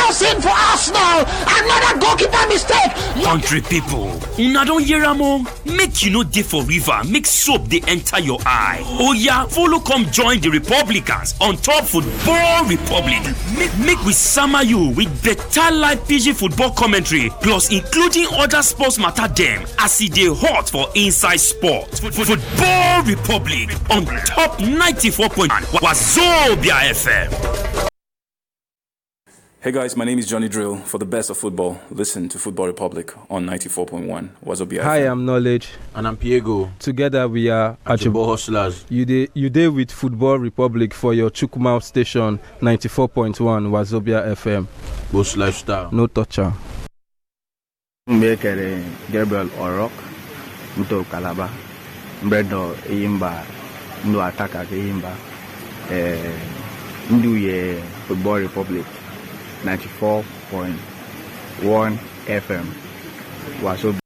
Nelson for Arsenal. Another goalkeeper mistake. Country people, una don hear am o? Make you no dey for river, make soap dey enter your eye. Oya, follow come join the Republicans on top Football Republic. Make make we sama you with better live pidgin football commentary plus including other sports matter dem as e dey hot for inside sport. Football Republic on top 94.1 Wazobia FM. Hey guys, my name is Johnny Drill. For the best of football, listen to Football Republic on 94.1 Wazobia Hi, FM. I'm Knowledge. And I'm Piego. Together we are Achibo Hustlers. You dey you dey with Football Republic for your Chukwuma station 94.1 Wazobia FM. Boss Lifestyle. No toucher. mgbe e kere gabriel orok mto kalaba mbredo eyimba ndu ataka ka eyimba eh, ndu ye football republic 94.1 fm waso